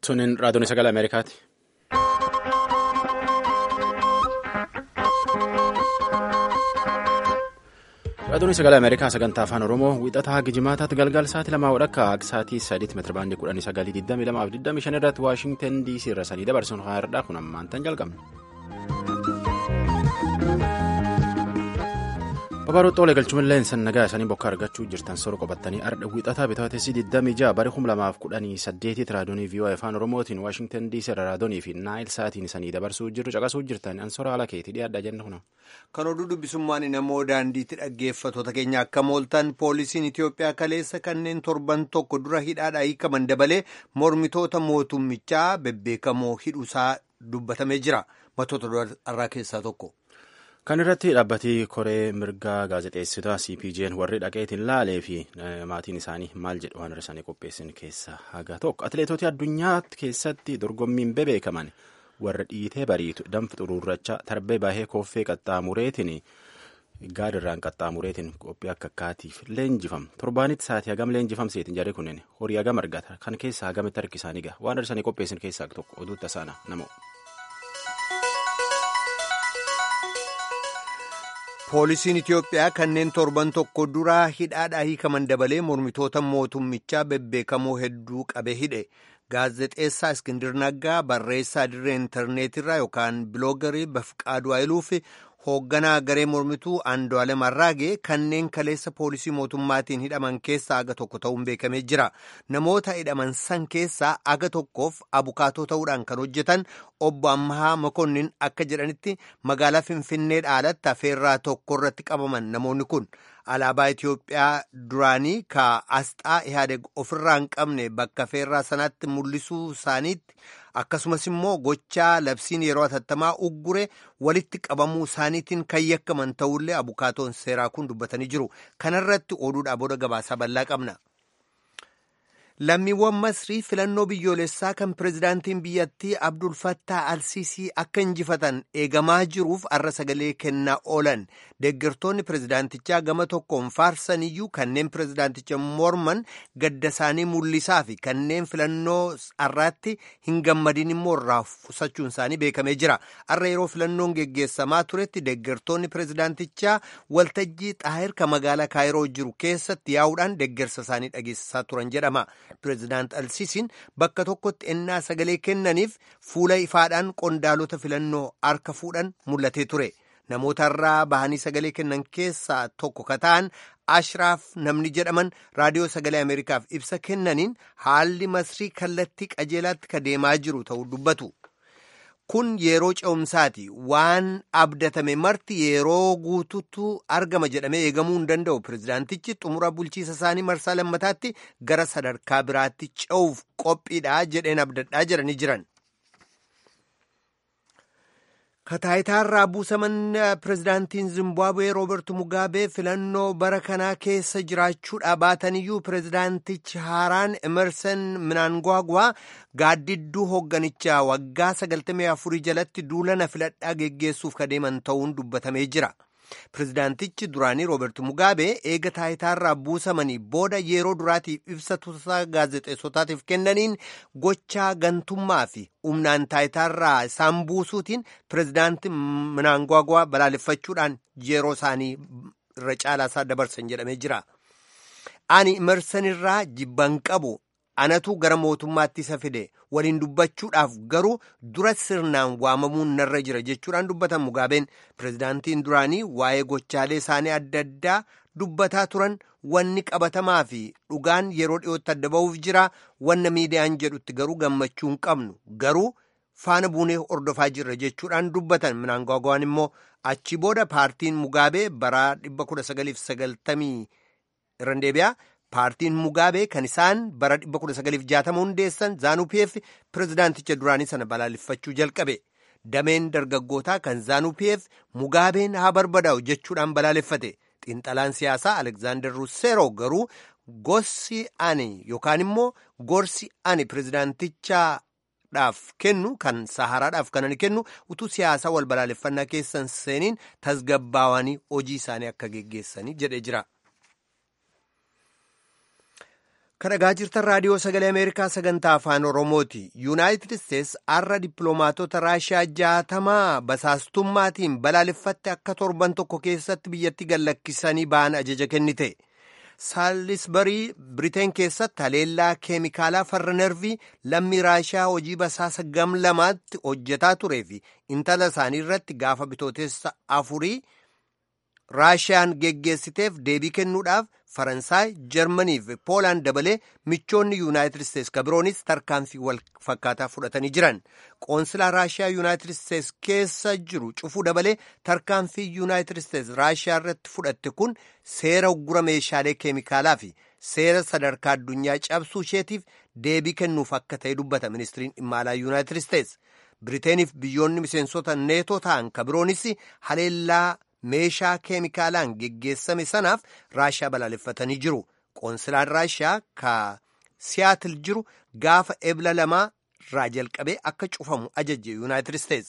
Tuniin raadiyoon sagalee Ameerikaati. Raadiyoon sagalee Ameerikaa sagantaa afaan Oromoo wixataa Gijimaataatti galgala sa'aatii lamaa wadhakka akka sa'aatii sadiitti meetira baandii kudhanii sagalii digdamii lamaa fi digdamii shan irratti Waashingtan DC irra sanii dabarsuun haadha kun ammaan tan jalqabne. Babaroota olee galchuun san nagaa isaanii bokka argachuu jirtan sora qabatanii ardha wixataa bitaatessi 26 bara 2018 raadiyoonii vii'oo afaan oromootiin waashingtan diisii irra raadiyoonii fi naayil sa'aatiin isanii dabarsuu jirru caqasuu jirtan ansora haala keetii dhiyaadhaa jenna kuna. Kan oduu dubbisummaan namoo daandiitti dhaggeeffattoota keenya akka mooltan poolisiin Itiyoophiyaa kaleessa kanneen torban tokko dura hidhaadhaa hiikaman dabalee mormitoota mootummichaa bebbeekamoo hidhuusaa dubbatamee jira. Matoota irraa keessaa tokko. Kan irratti dhaabbatii koree mirgaa gaazexeessitoota CPJ'n warri dhaqeetiin laalee fi maatiin isaanii maal jedhu waan isaanii qopheessan keessaa haga tokko. Atileetota addunyaa keessatti dorgommiin bebeekaman warra dhiitee bariitu danfi xuruurrachaa tarbee baay'ee kooffee qaxxaamureetiin gaadirraan qaxxaamureetiin qophii akka akkaatiif leenjifam. Torbaanitti sa'aatii hagam leenjifamseetiin jarri kunneen horii hagam argata. Kan keessaa hagamitti harki isaanii gaha. Waan isaanii qopheessan keessaa tokko oduu tasaana namoo. Poolisiin Itiyoophiyaa kanneen torban tokko duraa hidhaadhaa hiikaman dabalee mormitoota mootummichaa bebbeekamoo hedduu qabe hidhe. Gaazexeessaa Iskindir Naggaa barreessaa dirree intarneetirraa yookaan biloogarii Bafqaaduu Ayiluu fi hoogganaa garee mormituu Andu'aalem Arraagee kanneen kaleessa poolisii mootummaatiin hidhaman keessaa aga tokko ta'uun beekamee jira. Namoota hidhaman san keessaa aga tokkoof abukaatoo ta'uudhaan kan hojjetan obbo Ammahaa Makonnin akka jedhanitti magaalaa Finfinnee dhaalatti afeerraa tokko irratti qabaman namoonni kun. Alaabaa Itiyoophiyaa duraanii ka asxaa Ihaadeg ofirraa hin qabne bakka afeerraa sanaatti mul'isuu isaaniitti akkasumas immoo gochaa labsiin yeroo atattamaa uggure walitti qabamuu isaaniitiin kan yakkaman ta'ullee abukaatoon seeraa kun dubbatanii jiru. Kanarratti oduudhaa booda gabaasaa bal'aa qabna. Lammiiwwan Masrii filannoo biyyoolessaa kan pirezidaantiin biyyattii Abdul Fattah Alsiisii akka injifatan eegamaa jiruuf arra sagalee kennaa oolan. Deeggartoonni pirezidaantichaa gama tokkoon faarsaniyyuu kanneen pirezidaanticha morman gadda isaanii mul'isaa fi kanneen filannoo har'aatti hin gammadin immoo irraa qusachuun isaanii beekamee jira. Har'a yeroo filannoon geggeessamaa turetti deeggartoonni pirezidaantichaa waltajjii xaahir ka magaalaa Kaayiroo jiru keessatti yaa'uudhaan deeggarsa isaanii dhageessisaa turan jedhama. Pireezidaant Alsiisiin bakka tokkotti ennaa sagalee kennaniif fuula ifaadhaan qondaalota filannoo harka fuudhan mul'atee ture. Namoota irraa bahanii sagalee kennan keessaa tokko ka ta'an Ashraaf namni jedhaman raadiyoo sagalee Ameerikaaf ibsa kennaniin haalli masrii kallattii qajeelaatti ka deemaa jiru ta'uu dubbatu. Kun yeroo ce'umsaati. Waan abdatame marti yeroo guutuutu argama jedhamee eegamuu hin danda'u. Pireezidaantichi xumura bulchiisa isaanii marsaa lammataatti gara sadarkaa biraatti ce'uuf qophiidha jedheen abdadhaa jedhanii jiran. Kataayitaarraa buusaman pireezidaantiin Zimbaabuwee Rooberti Mugaabee filannoo bara kanaa keessa jiraachuudhaa baataniyyuu pireezidaantichi haaraan Emerson Mnangagwa gaaddidduu hoogganichaa waggaa 94 jalatti duulana filadhaa geggeessuuf kadeeman ta'uun dubbatamee jira. Pireezidaantichi duraanii Rooberti Mugaabee eega taayitaarraa buusamanii booda yeroo duraatiif ibsa tuusaa gaazexeessotaatiif kennaniin gochaa gantummaa fi humnaan taayitaarraa isaan buusuutiin pireezidaantii Mnangagwa balaaleffachuudhaan yeroo isaanii irra caalaasaa dabarsan jedhamee jira. Ani Emersonirraa jibban qabu. anatu gara mootummaatti isa fide waliin dubbachuudhaaf garuu dura sirnaan waamamuun narra jira jechuudhaan dubbatan mugaabeen pireezidaantiin duraanii waa'ee gochaalee isaanii adda addaa dubbataa turan wanni qabatamaa fi dhugaan yeroo dhiyootti adda ba'uuf jira wanna miidiyaan jedhutti garuu gammachuu hin qabnu garuu faana buunee hordofaa jirra jechuudhaan dubbatan Mnangagwaan immoo achi booda paartiin mugaabee bara 1990 irra deebi'a. Paartiin Mugaabee kan isaan bara 1960 hundeessan Zaanupiyeef pireezidaanticha duraanii sana balaaleffachuu jalqabe. Dameen dargaggootaa kan Zaanupiyeef Mugaabeen haa barbadaa'u jechuudhaan balaaleffate. Xiinxalaan siyaasaa Alekzaandar Russeeroo garuu gorsi ani yookaan immoo gorsi ani pireezidaantichaadhaaf kennu kan Saharaadhaaf kan ani kennu utuu siyaasaa wal balaaleffannaa keessan seeniin tasgabbaawanii hojii isaanii akka geggeessanii jedhee jira. Kan dhagaa jirtan raadiyoo sagalee Ameerikaa sagantaa afaan Oromooti. Yuunaayitid Isteets har'a dippiloomaatota Raashiyaa jaatamaa basaastummaatiin balaaleffatte akka torban tokko keessatti biyyatti gallakkisanii ba'an ajaja kennite. Saalisbarii Biriteen keessatti haleellaa keemikaalaa farra nervii lammii Raashiyaa hojii basaasa gam lamaatti hojjetaa turee fi intala isaanii irratti gaafa bitootessa afurii Raashiyaan geggeessiteef deebii kennuudhaaf Faransaay, Jarmanii fi Poolaan dabalee michoonni Yuunaayitid Isteets kabiroonis tarkaanfii wal fakkaataa fudhatanii jiran. Qoonsilaa Raashiyaa Yuunaayitid Isteets keessa jiru cufuu dabalee tarkaanfii Yuunaayitid Isteets Raashiyaa irratti fudhatte kun seera uggura meeshaalee keemikaalaa fi seera sadarkaa addunyaa cabsuu isheetiif deebii kennuuf akka ta'e dubbata ministiriin dhimma alaa Yuunaayitid Isteets. Biriiteeniif biyyoonni miseensota neetoo ta'an kabiroonis haleellaa meeshaa keemikaalaan geggeessame sanaaf raashiyaa balaaleffatanii jiru. Qoonsilaan raashiyaa ka siyaatil jiru gaafa ebla lamaa irraa jalqabee akka cufamu ajaje yuunaayitid isteets.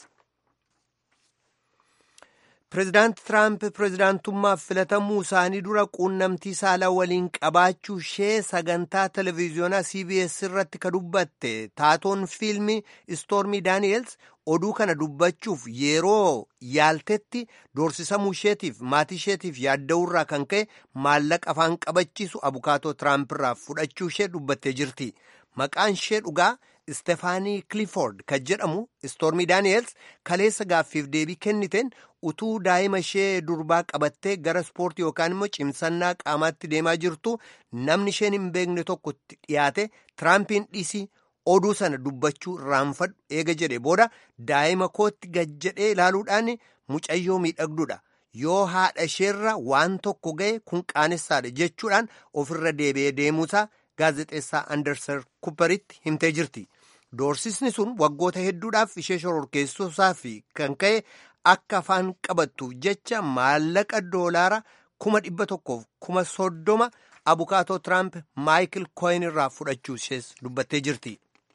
Pireezidaanti Tiraamp pireezidaantummaaf filatamuu isaanii dura quunnamtii saalaa waliin qabaachuu ishee sagantaa televiziyoonaa CBS irratti ka dubbatte taatoon fiilmii Istoormii Daani'els oduu kana dubbachuuf yeroo yaaltetti doorsisamuu isheetiif maatii isheetiif yaadda'uurraa kan ka'e maallaqa afaan qabachiisu abukaatoo Tiraamp irraa fudhachuu ishee dubbattee jirti. Maqaan ishee dhugaa Istefaanii Clifford kan jedhamu Istoormii Daani'els kaleessa gaaffiif deebii kenniteen utuu daa'ima ishee durbaa qabattee gara ispoortii yookaan immoo cimsannaa qaamaatti deemaa jirtu namni isheen hin beekne tokkotti dhiyaate Tiraampiin dhiisii oduu sana dubbachuu irraanfadhu eega jedhe booda daa'ima kootti gad jedhee ilaaluudhaan mucayyoo miidhagduudha. Yoo haadha isheerra waan tokko ga'e kun qaanessaadha jechuudhaan ofirra deebi'ee deemuusaa gaazexeessaa Anderser Kupperitti himtee jirti. Doorsisni sun waggoota hedduudhaaf ishee shororkeessuusaa fi kan ka'e akka afaan qabattuuf jecha maallaqa doolaara kuma dhibba tokkoof kuma soddoma abukaatoo Tiraamp Maayikil Koyin irraa fudhachuu ishees dubbattee jirti.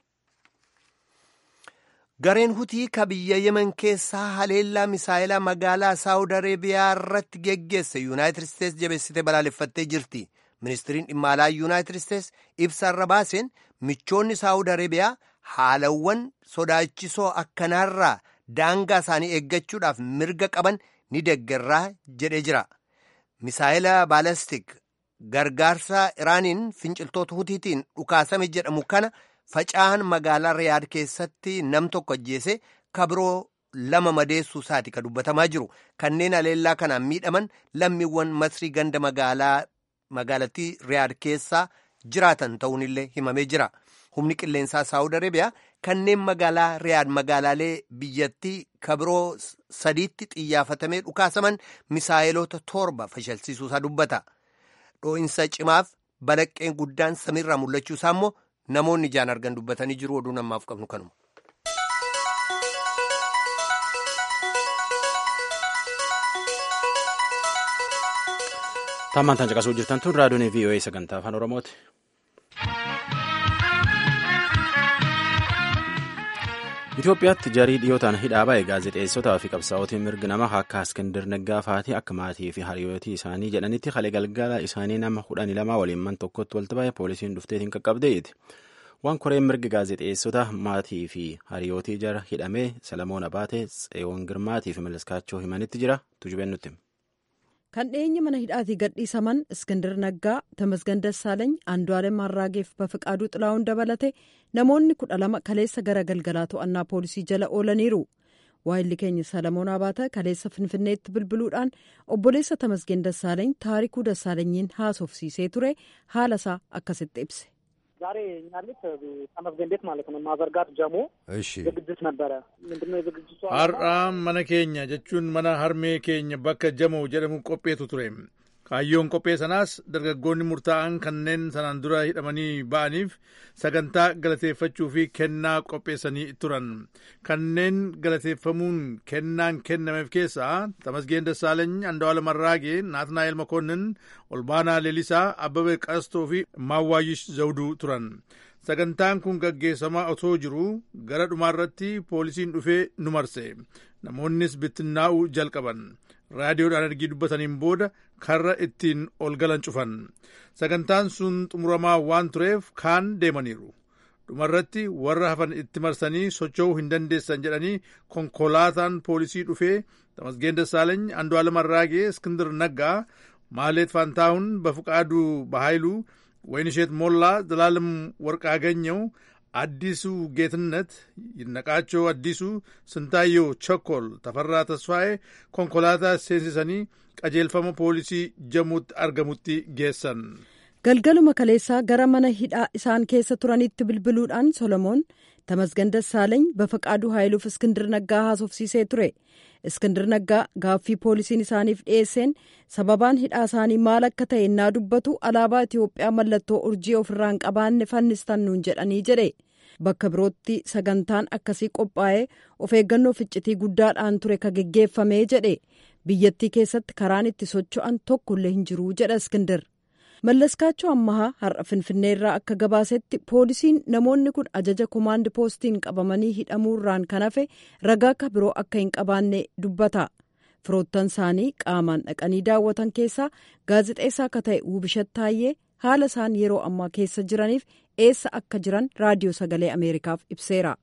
Gareen hutii ka biyya Yemen keessaa haleellaa misaayilaa magaalaa Saawud Areebiyaa irratti geggeesse Yuunaayitid Isteets jabeessitee balaaleffattee jirti. Ministiriin dhimma alaa Yuunaayitid Isteets ibsa irra baaseen michoonni Saawud Areebiyaa haalawwan sodaachisoo akkanaarraa daangaa isaanii eeggachuudhaaf mirga qaban ni deeggarraa jedhee jira. Misaayila baalastik gargaarsa Iraaniin finciltoota hutiitiin dhukaasame jedhamu kana faca'aan magaalaa Riyaad keessatti nam tokko ajjeese kabiroo lama madeessuu isaati ka dubbatamaa jiru. Kanneen haleellaa kanaan miidhaman lammiiwwan masrii ganda magaalaa magaalattii Riyaad keessaa jiraatan ta'uunillee himamee jira. Humni qilleensaa Saawud Areebiyaa kanneen magaalaa Riyaad magaalaalee biyyattii kabiroo sadiitti xiyyeeffatamee dhukaasaman misaayiloota torba fashalsiisuusaa dubbata. Dhoo'insa cimaaf balaqqeen guddaan samiirraa mul'achuusaa immoo namoonni ijaan argan dubbatanii jiru oduu namaaf qabnu kanuma. Tammaan tan caqasuu jirtan tun raadiyoon VOA sagantaa afaan Oromooti. Itoophiyaatti jarii dhiyootaan hidhaa ba'e gaazexeessotaa fi qabsaa'otiin mirgi namaa akka Askandir Naggaa fa'aatii akka maatii fi hariirootii isaanii jedhanitti halee galgala isaanii nama kudhanii lama waliin man tokkotti walitti ba'e poolisiin dhufteetiin qaqqabdeeti. Waan koreen mirgi gaazexeessota maatii fi hariyootii jara hidhamee Salamoon Abaatee Tseewoon Girmaatii fi Melaskaachoo himanitti jira tujubeen nutti. Kan dhiyeenya mana hidhaatii gadhiisaman Iskindir Naggaa, Tamasgan Dassaalany, Andu'aalem Harraageef Bafiqaaduu Xilaa'uun dabalate namoonni kudha lama kaleessa gara galgalaa to'annaa poolisii jala oolaniiru. Waayilli keenya Salamoon Abaata kaleessa Finfinneetti bilbiluudhaan obboleessa Tamasgen Dassaalany taarikuu Dassaalanyiin haasofsiisee ture haala isaa akkasitti ibse. ዛሬ እኛ ቤት ተመስገን ቤት ማለት ነው ማዘርጋት ጀሞ ዝግጅት ነበረ። ምንድነው የዝግጅቱ? ሀራ መነ ኬኛ ጀቹን መነ ሀርሜ ኬኛ በከ ጀሞ ጀደሙ ቆጴቱ ቱሬ kaayyoon qophee sanaas dargaggoonni murtaa'an kanneen sanaan dura hidhamanii ba'aniif sagantaa galateeffachuu fi kennaa qopheessanii turan kanneen galateeffamuun kennaan kennameef keessaa tamasgeen dassaalany andawaala marraagee naatnaa'el makoonnin olbaanaa leelisaa abbabee qastoo fi maawwaayish zawduu turan sagantaan kun gaggeessamaa otoo jiru gara dhumaarratti poolisiin dhufee nu marse namoonnis bittinnaa'uu jalqaban raadiyoodhaan ergii dubbataniin booda karra ittiin ol galan cufan sagantaan sun xumuramaa waan tureef kaan deemaniiru dhumarratti warra hafan itti marsanii socho'uu hin dandeessan jedhanii konkolaataan poolisii dhufee tamasgeen dassaalany andu'aalam arraagee iskindir naggaa maaleet faantaahun በፍቃዱ በኃይሉ ወይንሼት ሞላ ዘላለም ወርቅአገኘው አዲሱ ጌትነት ይነቃቸው አዲሱ ስንታየው ቸኮል ተፈራ ተስፋዬ ኮንኮላታ seensisanii qajeelfama poolisii jamuutti argamutti geessan. galgaluma kaleessaa gara mana hidhaa isaan keessa turanitti bilbiluudhaan solomoon tamasgan dassaalany bafaqaaduu haayiluuf iskindir naggaa haasofsiisee ture iskindir naggaa gaaffii poolisiin isaaniif dhiyeesseen sababaan hidhaa isaanii maal akka ta'e innaa dubbatu alaabaa itiyoophiyaa mallattoo urjii ofirraa hin qabaanne fannistan nuun jedhanii jedhe bakka birootti sagantaan akkasii qophaa'ee of eeggannoo ficcitii guddaadhaan ture ka geggeeffamee jedhe biyyattii keessatti karaan itti socho'an tokkollee hin jiruu jedha iskindir mallaskaachoo ammahaa har'a finfinneerraa akka gabaasetti poolisiin namoonni kun ajaja komaandi poostiin qabamanii hidhamuurraan kan hafe ragaa akka biroo akka hin qabaanne dubbata firoottan isaanii qaamaan dhaqanii daawwatan keessaa gaazexeessaa akka ta'e Wubishat Taayyee haala isaan yeroo ammaa keessa jiraniif eessa akka jiran raadiyoo sagalee ameerikaaf ibseera.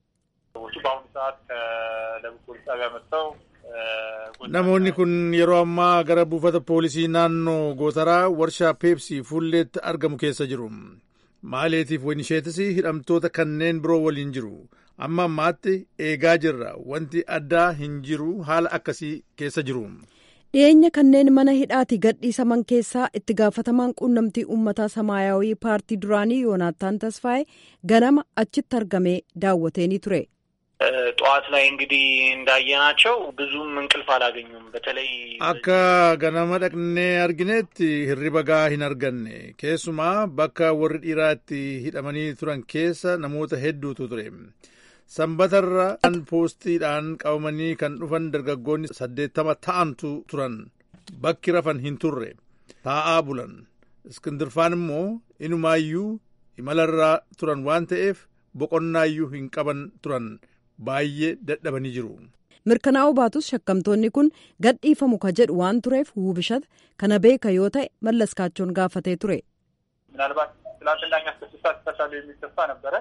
namoonni kun yeroo ammaa gara buufata poolisii naannoo gootaraa warshaa peepsii fuulleetti argamu keessa jiru maaleetiif wayinisheetis hidhamtoota kanneen biroo waliin jiru amma ammaatti eegaa jirra wanti addaa hin jiru haala akkasii keessa jiru. dhiyeenya kanneen mana hidhaati gadhiisaman keessaa itti gaafatamaan quunnamtii uummataa samaayawii paartii duraanii yoonaataan tasfaa'e ganama achitti argamee daawwateeni ture. ጠዋት ላይ እንግዲህ እንዳየናቸው ብዙም እንቅልፍ አላገኙም። በተለይ akka ganama dhaqnee arginetti hirriba gaa hin arganne keessumaa bakka warri dhiiraa itti hidhamanii turan keessa namoota hedduutu ture sanbatarra an poostiidhaan qabamanii kan dhufan dargaggoonni saddeettama ta'antu turan bakki rafan hin turre taa'aa bulan iskindirfaan immoo inumaayyuu imalarraa turan waan ta'eef boqonnaayyuu hin qaban turan baay'ee dadhabanii jiru. mirkanaa'uu baatus shakkamtoonni kun gadhiifamu ka jedhu waan tureef Wubishat kana beeka yoo ta'e mallaskaachoon gaafatee ture. ምናልባት ትላንትና እኛ እስከ ስድስት ሰዓት ይፈታሉ የሚል ተስፋ ነበረ።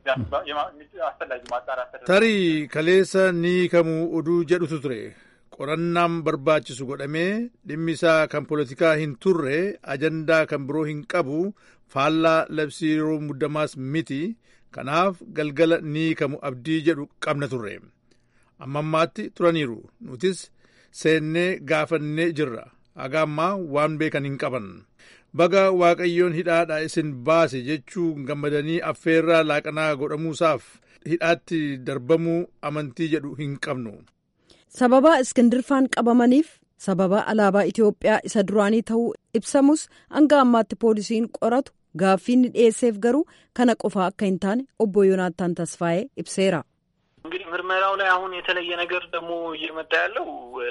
አስፈላጊ ማጣራት tarii kaleessa ni kamuu oduu jedhutu ture qorannaan barbaachisu godhamee dhimmi isaa kan poolitikaa hin turre ajandaa kan biroo hin qabu faallaa labsii yeroo muddamaas miti kanaaf galgala ni kamu abdii jedhu qabna turre amma ammaatti turaniiru nutis seennee gaafannee jirra haga ammaa waan beekan hin qaban baga waaqayyoon hidhaadha isin baase jechuu gammadanii affeerraa laaqanaa godhamuusaaf hidhaatti darbamuu amantii jedhu hin qabnu. sababa iskindirfaan qabamaniif sababa alaabaa itiyoophiyaa isa duraanii ta'uu ibsamus hanga ammaatti poolisiin qoratu gaaffiin dhiyeesseef garuu kana qofaa akka hin taane obbo yoonaataan tasfaa'ee ibseera. እንግዲህ ምርመራው ላይ አሁን የተለየ ነገር ደግሞ እየመጣ ያለው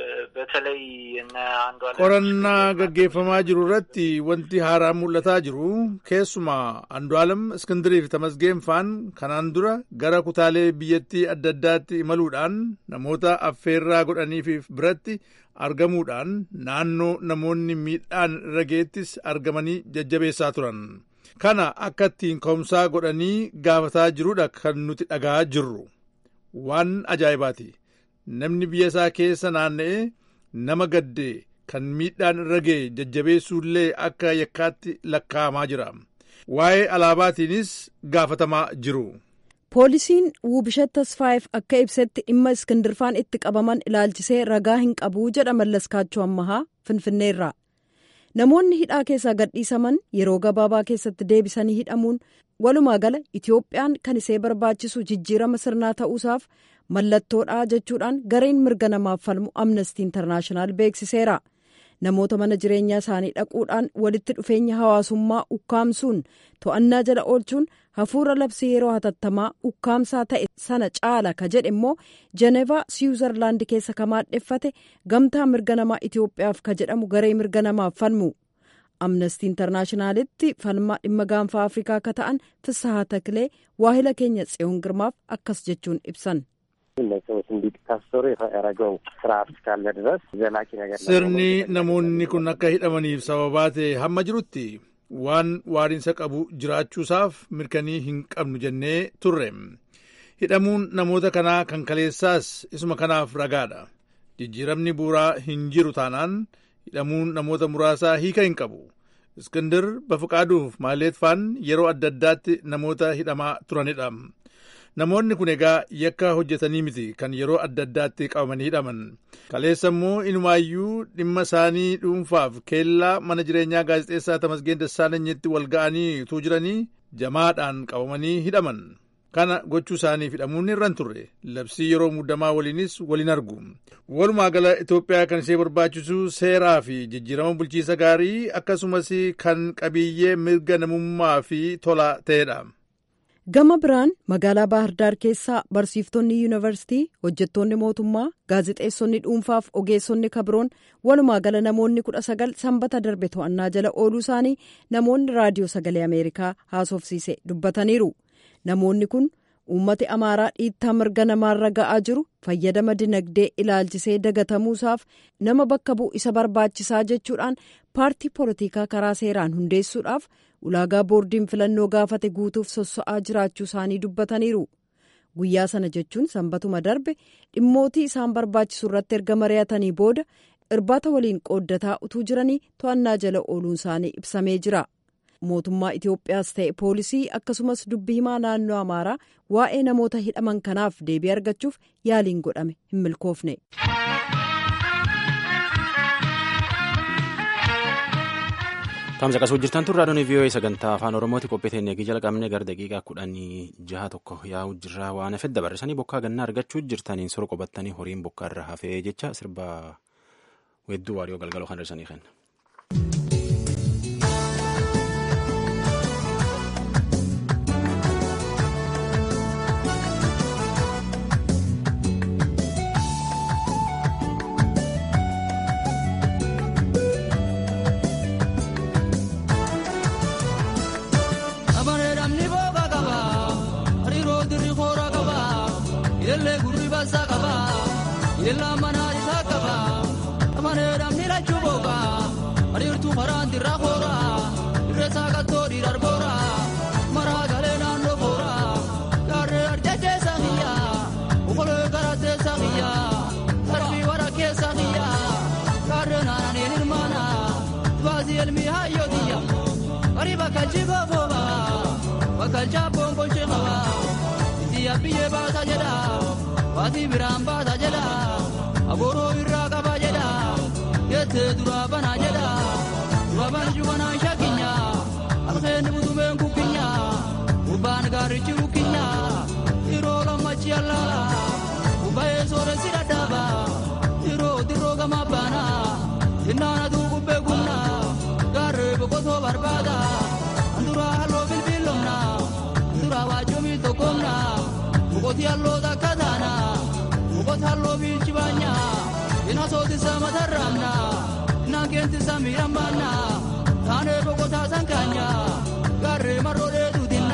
በተለይ እነ አንዱ qorannaa gaggeeffamaa jiru irratti wanti haaraa mul'ataa jiru keessumaa andu'aalam iskindiriif tamasgeenfaan kanaan dura gara kutaalee biyyattii adda addaatti imaluudhaan namoota affeerraa godhaniif biratti argamuudhaan naannoo namoonni miidhaan irra geettis argamanii jajjabeessaa turan kana akka ittiin ka'umsaa godhanii gaafataa jiruudha kan nuti dhagaa jirru. waan ajaa'ibaati namni biyya isaa keessa naanna'ee nama gaddee kan miidhaan irra ga'e jajjabeessuullee akka yakkaatti lakkaa'amaa jira waa'ee alaabaatiinis gaafatamaa jiru. poolisiin Wubishat Tasfaayeef akka ibsetti dhimma iskindirfaan itti qabaman ilaalchisee ragaa hin qabuu jedha mallaskaachoo ammahaa finfinneerraa namoonni hidhaa keessaa gadhiisaman yeroo gabaabaa keessatti deebisanii hidhamuun walumaa gala itiyoophiyaan kan isee barbaachisu jijjiirama sirnaa ta'uusaaf mallattoodha jechuudhaan gareen mirga namaaf falmu amnestii intarnaashinaal beeksiseera namoota mana jireenyaa isaanii dhaquudhaan walitti dhufeenya hawaasummaa ukkaamsuun to'annaa jala oolchuun hafuura labsii yeroo hatattamaa ukkaamsaa ta'e sana caala ka jedhe immoo jenevaa siwuzarlaandi keessa ka maadheffate gamtaa mirga namaa itiyoophiyaaf ka jedhamu garee mirga namaaf falmu amnestii intarnaashinaalitti falmaa dhimma gaanfaa afrikaa akka ta'an fissahaa taklee waahila keenya tsiyoon girmaaf akkas jechuun ibsan. እነዚህ ሰዎች እንዲታሰሩ ያደረገው ስርዓት እስካለ ድረስ ዘላቂ ነገር sirni namoonni kun akka hidhamaniif sababaa ta'e hamma jirutti waan waariinsa qabu jiraachuusaaf mirkanii hin qabnu jennee turre hidhamuun namoota kanaa kan kaleessaas isuma kanaaf ragaadha jijjiiramni buuraa hin jiru taanaan hidhamuun namoota muraasaa hiika hin qabu iskindir bafuqaaduuf maaleetfaan yeroo adda addaatti namoota hidhamaa turanidha namoonni kun egaa yakka hojjetanii miti kan yeroo adda addaatti qabamanii hidhaman kaleessa immoo inumaayyuu dhimma isaanii dhuunfaaf keellaa mana jireenyaa gaazexeessaa tamasgeen dassaalenyitti wal ga'anii utuu jiranii jamaadhaan qabamanii hidhaman kana gochuu isaaniif hidhamuun irran turre labsii yeroo muddamaa waliinis waliin argu walumaa gala itoophiyaa kan ishee barbaachisu seeraa fi jijjiirama bulchiisa gaarii akkasumas kan qabiyyee mirga namummaa fi tola ta'edha. gama biraan magaalaa baahirdaar keessaa barsiiftonni yuunivarsiitii hojjettoonni mootummaa gaazexeessonni dhuunfaaf ogeessonni kabroon walumaa gala namoonni kudha sagal sanbata darbe to'annaa jala ooluu isaanii namoonni raadiyoo sagalee ameerikaa haasofsiise dubbataniiru namoonni kun uummati amaaraa dhiittaa mirga namaarra ga'aa jiru fayyadama dinagdee ilaalchisee dagatamuusaaf nama bakka bu'u isa barbaachisaa jechuudhaan paartii poolitikaa karaa seeraan hundeessuudhaaf ulaagaa boordiin filannoo gaafate guutuuf sossa'aa jiraachuu isaanii dubbataniiru guyyaa sana jechuun sanbatuma darbe dhimmootii isaan barbaachisu irratti erga mari'atanii booda irbaata waliin qooddataa utuu jiranii to'annaa jala ooluun isaanii ibsamee jira mootummaa itiyoophiyaas ta'e poolisii akkasumas dubbi himaa naannoo amaaraa waa'ee namoota hidhaman kanaaf deebii argachuuf yaaliin godhame hin milkoofne. Taamsa qasuu jirtan turraa doonii vii'oo'ee sagantaa afaan oromooti qophii teennee jalqabne gara daqiiqaa kudhanii jaha tokko yaa'u jirraa waan hafedda dabarsanii bokkaa gannaa argachuu jirtaniin sora qobattanii horiin bokkaa irra hafee jecha sirba weedduu waariyoo galgaloo kan dhirsanii kenna. Ilaa manaa isaa qaba. Amaneedhaan ni lachuu booga. Ariirtuu maraan dirraa koora. Irreessaa qattoo dhiirar boora. Maraa galee naannoo boora. Gaarree arjachee saaqiyya. Okolee garaatee saaqiyya. Sarbii wara keessa qiyya. Gaarree naananii hirmaana. Baasii elmi hayyootiyya. Bari bakka jigoo fooba. Bakka jaabboon kolchee qaba. Itti biyyee baasa jedha. Baasii biraan baasa jedha. Agooroo irraa qaba jedha. Yettee duraa banaa jedha. Dura banju banaan shakkinya. Alkeen butumeen kukkinya. Gubbaan gaarichi kukkinya. Yeroo lammachi allaala. Gubbaa'ee sooressi dhadhaaba. Yeroo dirroo gama baana. Innaana tuu gubbee gumna. Gaarree boqotoo barbaada. Anduraa halloo bilbiilomna. Anduraa waajjomii tokkomna. Boqotii halloo takka taana. Boqota halloo biilchi baanya. Ina sootisa matarraamna. Ina keentisa miidhambaanna. Taanee boqotaa sankaanya. Gaarree marroodee duutinna.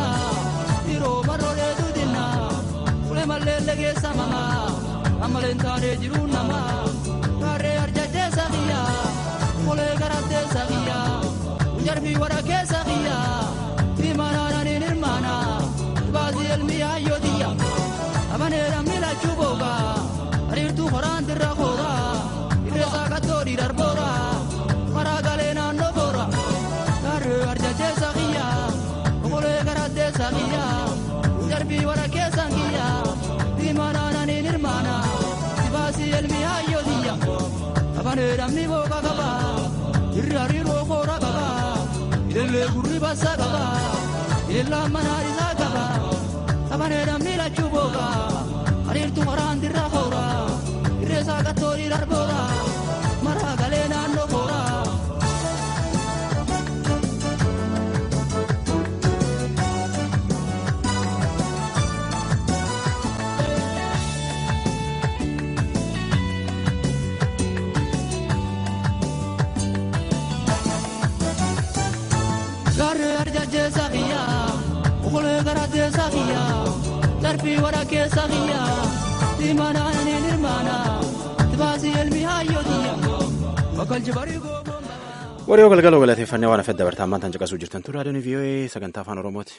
Yeroo marroodee duutinna. Ulee mallee legeessa mama. Ammaleen taanee jiru nama. Gaarree arjachee saqiya. Ulee garattee saqiya. Jarbii wara keessa qiyya. Diimanaananiin hirmaana. Baasii elmi hayyootiyya. Amaneedhaan miilachuu booga. Ariirtuu horaan dirra koora. Irreessaa qattoo dhiirar boora. Maraa galee naannoo boora. Gaarree arjachee saaqiyya. Okolee garattee saaqiyya. Jarbii wara keessan kiyya. Diimanaananiin hirmaana. Sibaasii elmi hayyootiyya. Amaneedhaan mi booga qaba. Irri hariiroo koora qaba. Ilillee gurri bassa qaba. Ilillaan manaa isaa qaba. Amaneedhaan miilachuu booga. Ariirtuu maraan dirra koora. Irreessaa qattoo dhiirar boora. Maraa galee naannoo koora. Gaarree arjachee saaqiyyaa. Okolee garaatee saaqiyyaa. Darbii wara keessa qiyyaa. irratti manaan ni nirmaana tibaasii elmi hayyootiya bakkalchi barii gooboo. Wariyoo galgaloo galateeffannee waan afet dabartaa ammaan tan caqasuu jirtan tu raadiyoon VOA sagantaa afaan Oromooti.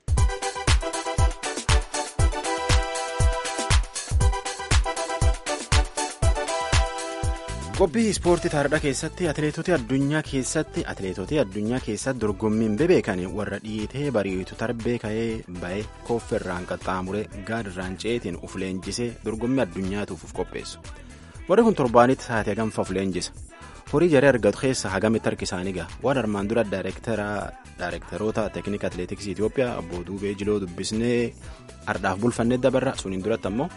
qophii ispoortii taarikhaa keessatti atileetota addunyaa keessatti atileetota addunyaa keessatti dorgommiin bebeekan warra dhiitee bariitu tarbee ka'ee ba'ee koofferraan qaxxaamuree gaadirraan ceetiin uf leenjisee dorgommii addunyaatuuf uf qopheessu warri kun torbaanitti taatee hagamfa uf leenjisa horii jaree argatu keessa hagamitti harki isaanii gaha waan armaan dura daayirektaroota teeknika atileetiksii Itoophiyaa obbo Duubee Jiloo dubbisnee ardhaaf bulfannee dabarra suniin duratti ammoo.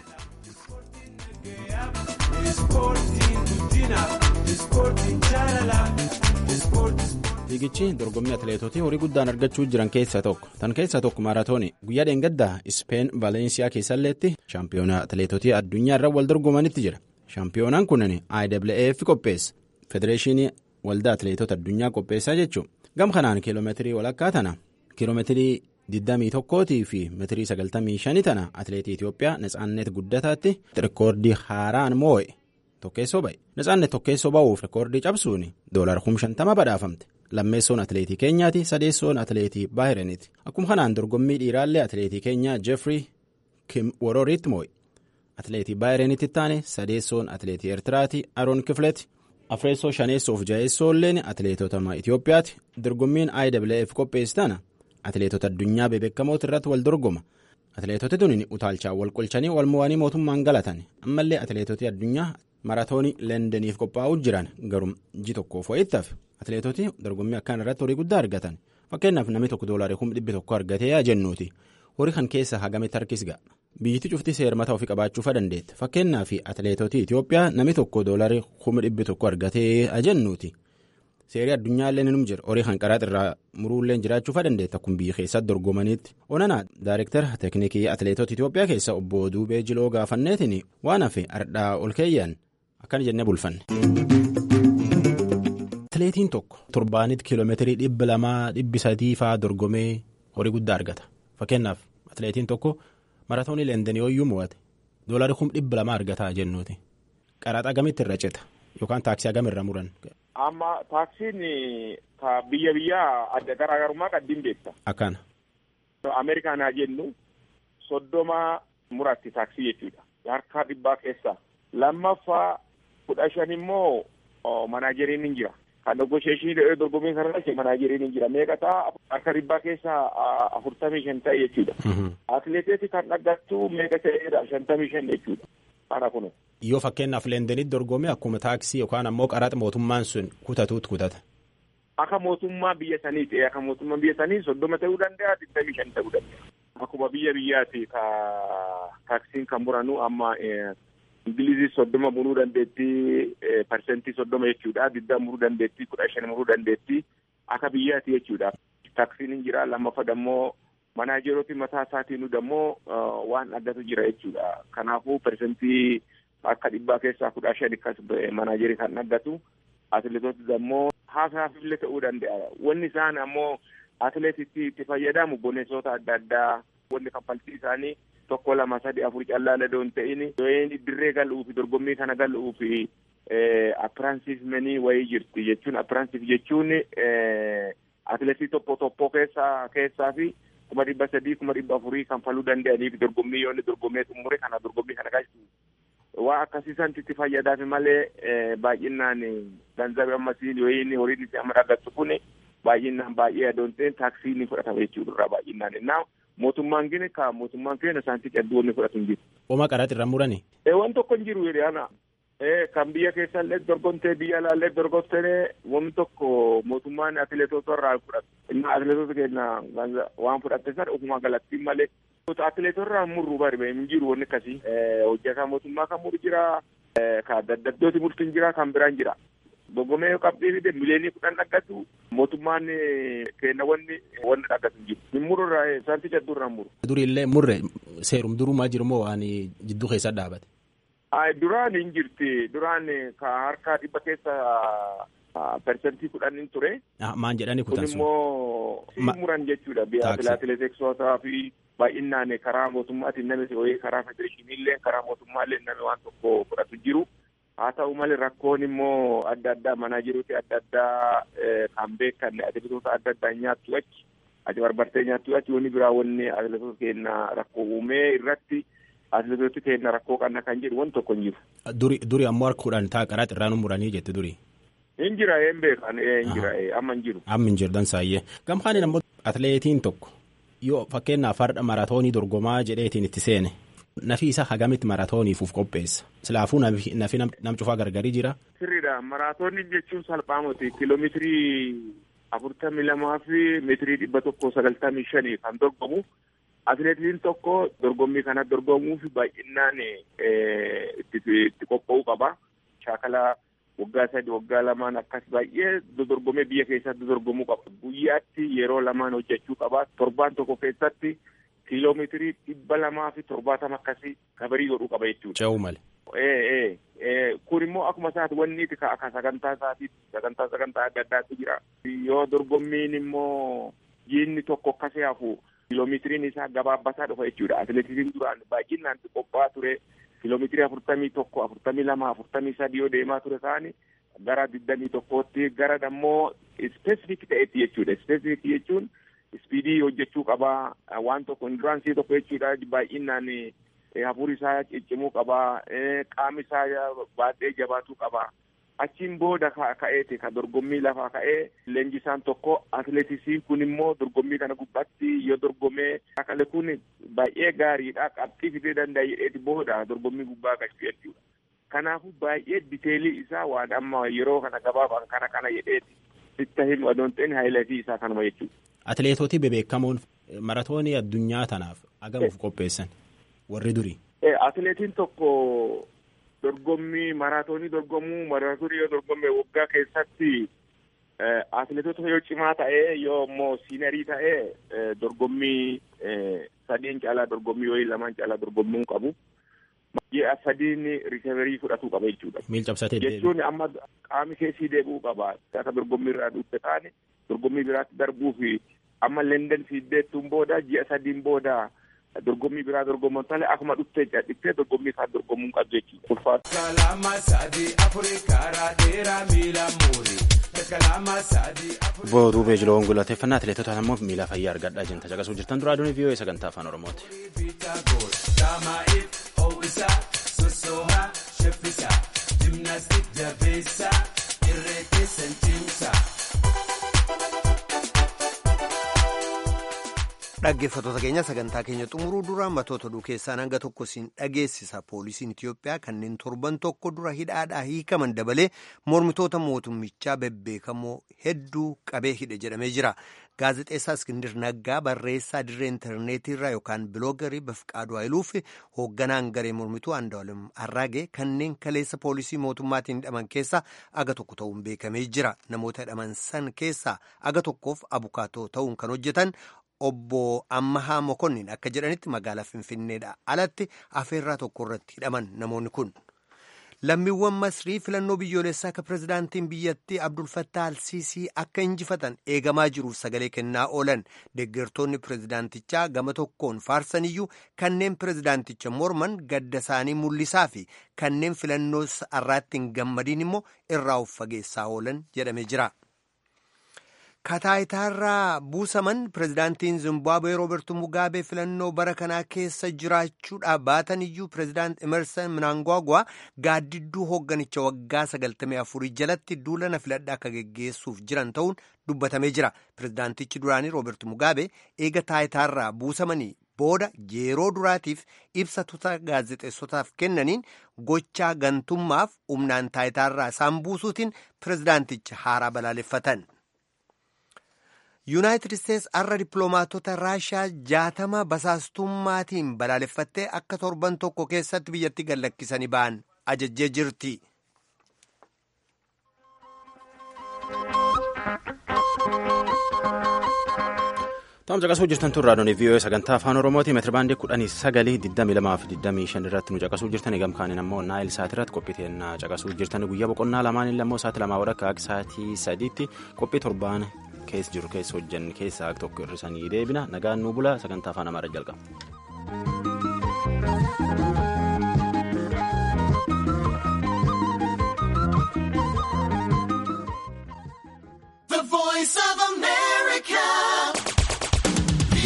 fiigichi dorgommii atileetotii horii guddaan argachuu jiran keessaa tokko tan keessaa tokko maaraatoonii guyyaa dheengaddaa ispeen vaaleensiyaa keessalleetti shaampiyoona atileetotii addunyaa irra wal dorgomanitti jira shaampiyoonaan kunin IWF qopheessa federeeshinii waldaa atileetota addunyaa qopheessaa jechuun gam kanaan kiiloomeetirii walakkaa tana kiiloomeetirii 21 fi meetirii 95 tana atileetii Itoophiyaa Natsaannet Guddataatti rikoordii haaraan moo'e. Tokkeessoo ba'e Natsaannet tokkeessoo ba'uuf rikoordii cabsuun doolar 50 badhaafamte lammeessoon atileetii keenyaati sadeessoon atileetii baahireniiti akkuma kanaan dorgommii dhiiraallee atileetii keenyaa jeefrii kim wororiitti moo'e atileetii baahireniitti taane sadeessoon atileetii eertiraati aroon kifleeti afreessoo shaneessoof jaheessoolleen atileetota Itoophiyaati dorgommiin IWF qopheessitana atileetota addunyaa bebeekamoota irratti wal dorgoma. atileetoti tuni utaalchaa wal qolchanii wal mo'anii mootummaan galatan ammallee atileetoti addunyaa maratoonii leendeniif qophaa'uu jiran garuu ji tokkoof wayittaaf atileetoti dorgommii akkaan irratti horii guddaa argatan fakkeenyaaf namni tokko doolaarii kuma dhibbi tokko argatee yaa jennuuti horii kan keessa hagamitti harkis ga'a biyyittii cufti seermata ofii qabaachuufa dandeette fakkeenyaaf atileetoti Itoophiyaa namni tokko doolaarii kuma dhibbi tokko argatee yaa jennuuti. seerii addunyaallee ni jira horii kan qaraxa irraa muruullee jiraachuufa dandeetta akkuma biyya keessatti dorgomaniitti onanaa daayirektara teeknikii atileetota Itoophiyaa keessa obbo Duubee Jiloo gaafanneetiin waan hafe ardhaa ol keeyyan akkana jennee bulfanne. atileetiin tokko torbaanitti kiiloomeetirii dhibba lamaa dhibbi sadii fa'aa dorgomee horii guddaa argata fakkeenyaaf atileetiin tokko maratoonii leendanii hoyyuu mo'ate doolarii kuma dhibba lamaa argataa jennuuti qaraxa agamitti irra cita yookaan taaksii agamirra muran. amma taaksiin ka biyya biyyaa adda garaagarummaa qaddiin beekta. Akkana. Ameerikaan haa jennu soddoma muratti taaksii jechuudha. Harka dhibbaa keessa. Lammaffaa kudha shan immoo manaajeriin hin jira. Kan negoosheeshinii dorgommii kanarratti manaajeriin hin jira. Meeqa ta'a harka dhibbaa keessa afurtamii shan ta'e jechuudha. Atileetii kan dhaggattu meeqa ta'edha shantamii shan jechuudha. Kana kunu. Yoo fakkeenyaaf leendenitti dorgome akkuma taaksii yookaan ammoo qaraxa mootummaan sun kutatuutu kutata. Akka mootummaa biyya sanii ta'e akka mootummaa biyya sanii soddoma ta'uu danda'a digdamii shan ta'uu danda'a. Akkuma biyya biyyaati ka taaksiin kan muranu amma ingilizii soddoma muruu dandeettii parsentii soddoma jechuudha digdama muruu dandeettii kudha shan muruu dandeettii akka biyyaati jechuudha. Taaksiin hin jira lammaffaa dammoo manaajerooti mataa isaatiin dammoo waan addatu jira jechuudha. Kanaafuu parsentii akka dhibbaa keessaa kudha shan akkas manaajerii kan dhaggatu atileetota ammoo haasaafillee ta'uu danda'a wanni isaan ammoo atileetitti itti fayyadamu boneessota adda addaa wanni kaffaltii isaanii tokko lama sadi afur callaala doon ta'in yoo dirree galuufi dorgommii kana galuufi appiraansiifmenii wayii jirti jechuun appiraansiif jechuun atileetii tokko tokko keessaa keessaa fi kuma dhibba sadii kuma dhibba afurii kanfaluu danda'aniif dorgommii yoo inni dorgommee xumure kana dorgommii kana gaasisu. waa akkasiisanti itti fayyadaafi malee baay'inaan ganzabe ammasiin yoo inni horiin itti amma dhaggattu kun baay'inaan baay'ee adoon ta'een taaksii ni fudhatama jechuudha irraa baay'inaan innaa mootummaan gini ka mootummaan keenya saantii cadduu inni fudhatu hin jiru. Oma qaraati irra murani. Waan tokko hin jiru jedhana. Kan biyya keessallee dorgomtee biyya alaallee dorgomtee wanni tokko mootummaan atileetota irraa fudhatu. Innaa atileetota keenya waan fudhatte sana ofumaa galattiin malee atileetorraa murru bari hin jiru wanni akkasii hojjetaa mootummaa kan muru jira kan daddabdooti murtu hin jira kan biraan jira dorgomee qabxii fide mileenii kudhan dhaggatu mootummaan keenya wanni wanni dhaggatu hin jiru hin muru irraa saantii cadduu irraa muru. Duriillee murre seerum durumaa jiru moo waan jidduu keessa dhaabate. Duraan hin jirti duraan ka harka dhibba keessa persentii kudhan hin ture. Maan jedhani kutan sun. Kun immoo si muran jechuudha biyya atileetiksootaa fi baay'inaan karaa mootummaatiin namni ho'ee karaa federeeshiniillee karaa mootummaallee namni waan tokko fudhatu jiru. haa ta'u malee rakkoon immoo adda addaa manaa jiruuti adda addaa kan beekan atileetota adda addaa nyaattu achi ati barbartee nyaattu achi wanni biraa wanni atileetota keenya rakkoo uumee irratti atileetota keenya rakkoo qanna kan jedhu wanti tokko hin jiru. Duri duri ammoo harkuudhaan taa qaraa xirraan muranii jette duri. Hin jira een beekan hin jira amma hin jiru. Amma hin jirdan saayyee. Gamkaaniin ammoo atileetiin tokko yoo fakkeenyaaf har'a maraatoonii dorgomaa jedheetiin itti seene. Nafi isa hagamitti maraatooniifuuf qopheessa. Silaafuu nafi nam cufaa gargarii jira. Sirriidha. Maraatoonni jechuun salphaamoti kiiloomeetirii afurtamii lamaa fi meetirii dhibba tokko sagaltamii shanii kan dorgomu. Atileetiin tokko dorgommii kana dorgomuuf baay'inaan itti qophaa'uu qaba. Shaakala waggaa sadi waggaa lamaan akkas baay'ee dorgomee biyya keessatti dorgomuu qaba. Guyyaatti yeroo lamaan hojjechuu qaba. Torbaan tokko keessatti. kiiloomeetirii dhibba lamaa fi torbaatama akkasii kabarii godhuu qaba jechuudha. Ce'uu malee. Ee ee kun immoo akkuma isaati wanni itti akka sagantaa isaatiif sagantaa sagantaa adda addaatu jira. Yoo dorgommiin immoo jiinni tokko akkasii hafu kiiloomeetiriin isaa gabaabbataa dhufa jechuudha. Atileetiksiin duraan baay'inaan qophaa'aa ture kiiloomeetirii afurtamii tokko afurtamii lama afurtamii sadii yoo deemaa ture ta'anii gara digdamii tokkootti gara ammoo ispeesifik ta'etti jechuudha. Ispeesifik jechuun ispiidii hojjechuu qabaa waan tokko induraansii tokko jechuudha baay'inaan hafuurri isaa ciccimuu qabaa qaamni isaa baay'ee jabaatuu qabaa achiin booda ka'eeti ka dorgommii lafaa ka'ee leenjisaan tokko atileetisiin kun immoo dorgommii kana gubbaatti yoo dorgomee akale kun baay'ee gaariidha qabxii fidee danda'a jedheeti booda dorgommii gubbaa galchuu jechuudha. Kanaafuu baay'ee diteelii isaa waan amma yeroo kana gabaabaan kana kana jedheeti itti himu adoon ta'in haayilatii isaa kanuma jechuudha. Atileetota bebeekamoon maratoonii addunyaa tanaaf agamuuf qopheessan warri durii. Atileetiin tokko dorgommii maraatoonii dorgomuu maraatoonii yoo dorgomme waggaa keessatti atileetota yoo cimaa ta'ee yoo immoo siinerii ta'ee dorgommii sadiin caalaa dorgommii yoo lamaan caalaa dorgommuu qabu. Ji'a sadiin riiseverii fudhatuu qaba jechuudha. Miil cabsatee Jechuun amma qaamni keessii deebi'uu qaba. Akka dorgommii irraa dhufte taane dorgommii biraatti darbuu fi amma London fiiddeettuun booda ji'a sadiin booda dorgommii biraa dorgomuun tale akkuma dhuftee cadhittee dorgommii isaa dorgomuun qabdu jechuudha. Ulfaatu. Kalama sadii afurii karaa dheeraa miila muurii. Booduu beejiloowwan gulateeffannaa atileetotaan ammoo miila fayyaa argadhaa jirtan caqasuu jirtan duraa aduun vii'oo sagantaa afaan oromooti. Sosoha sheffisa jimnaastik jabeessa irree keessan cimsa. Dhaggeeffattoota keenya sagantaa keenya xumuruu dura matoota oduu keessaan hanga tokko siin dhageessisa. Poolisiin Itiyoophiyaa kanneen torban tokko dura hidhaadhaa hiikaman dabalee mormitoota mootummichaa bebbeekamoo hedduu qabee hidhe jedhamee jira. Gaazexeessaa Iskindir Naggaa barreessaa dirree intarneetiirraa yookaan biloogarii Bafqaaduu Hayiluu fi hoogganaan garee mormituu Andu'aalem Arraagee kanneen kaleessa poolisii mootummaatiin hidhaman keessaa aga tokko ta'uun beekamee jira. Namoota hidhaman san keessaa aga tokkoof abukaatoo ta'uun kan hojjetan obbo Ammahaa Mokonnin akka jedhanitti magaalaa Finfinneedha. Alatti afeerraa tokko irratti hidhaman namoonni kun. Lammiiwwan Masrii filannoo biyyoolessaa akka pirezidaantiin biyyattii Abdul Fattah Alsiisii akka injifatan eegamaa jiruuf sagalee kennaa oolan deeggartoonni pirezidaantichaa gama tokkoon faarsaniyyuu kanneen pirezidaanticha morman gadda isaanii mul'isaa fi kanneen filannoo har'aatti hin gammadiin immoo irraa of fageessaa oolan jedhamee jira. Kataayitaarraa buusaman pirezidaantiin Zimbaabuwee Roobertu Mugaabee filannoo bara kanaa keessa jiraachuudhaa baatan iyyuu pirezidaant Emerson Mnangagwa gaaddidduu hoogganicha waggaa 94 jalatti duulana filadhaa akka geggeessuuf jiran ta'uun dubbatamee jira. Pirezidaantichi duraanii Roobertu Mugaabee eega taayitaarraa buusamanii booda yeroo duraatiif ibsa tuuta gaazexeessotaaf kennaniin gochaa gantummaaf humnaan taayitaarraa isaan buusuutiin pirezidaanticha haaraa balaaleffatan. yuunaayitid isteetsi har'a dippiloomaatota raashiyaa jaatama basaastummaatiin balaaleffattee akka torban tokko keessatti biyyatti gallakkisanii ba'an ajajjee jirti. Taa'umsa caqasuu jirtan tun raadiyoon vii'oo sagantaa afaan oromooti meetira baandii kudhanii sagalii digdamii lamaa fi digdamii shan irratti nu caqasuu jirtan eegam kaaniin ammoo naayil saati irratti qophiiteen caqasuu jirtan guyyaa boqonnaa lamaan illee ammoo saati lamaa wadha akka sa'aatii sadiitti qophii torbaan keessa jiru keessa hojjanne keessaa tokko hir'isanii deebina nagaan nu bula sagantaa afaan amaaraa jalqaba.